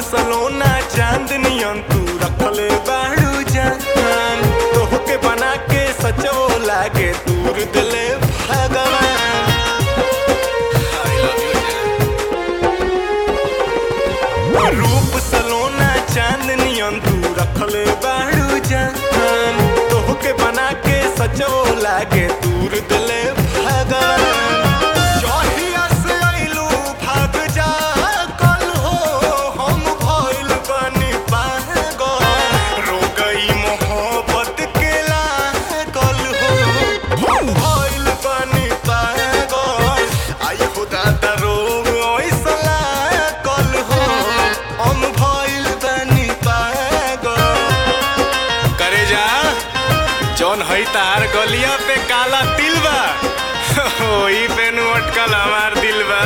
सलोना चांदनियन तू रखले बाड़ू जान तोहके बना के सचो लागे दूर दिले भगवान I love you, जान। रूप सलोना चांदनियन तू रखले बाड़ू जान तोहके बना के सचो लागे दूर दिले भगवान जहिया से अइलू भाग जा कल हो हम भइल बानी पागल रो गई मोहब्बत के लागल हो हम भइल बानी पागल आई हो दादा रोग ऐसा लागल हो हम भइल बानी पागल करे जा जौन हई तार गलिया पे काला तिल बा ओही पे नु अटकल हमार दिल बा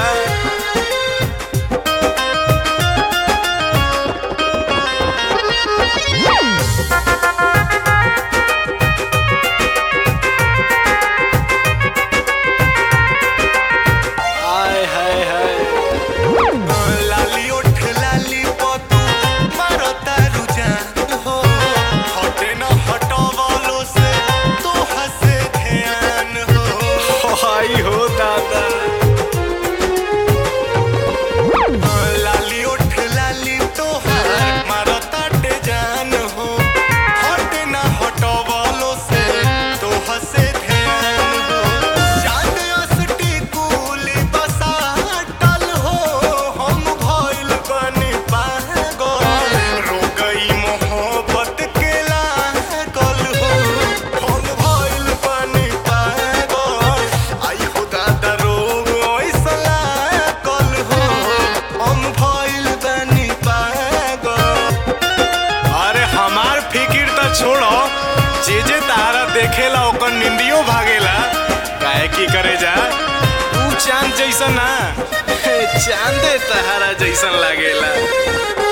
हाय हाय हाय लाली ओठ लाली पतू मारता रुझान हो हटे न हटवालो से तो हसे ध्यान हो हाय हो दादा लाली ओठ लाली तोहार मारता टे जान हो हटे न हटवालो से तो हसे ध्यान हो चांद असटी कुली बसाटल हो हम भइल बनी पागल रो गई मोहब्बत के लागल हो हम भइल बनी पागल आई हो दादा रोग ऐसा लागल हो हम भइल बनी पागल अरे हमार फिकिर त छोड़ो जे जे तारा देखेला ओकर निंदियो भागेला काहे की करे जा तू चांद जैसा ना चांदे तहारा जैसन लागेला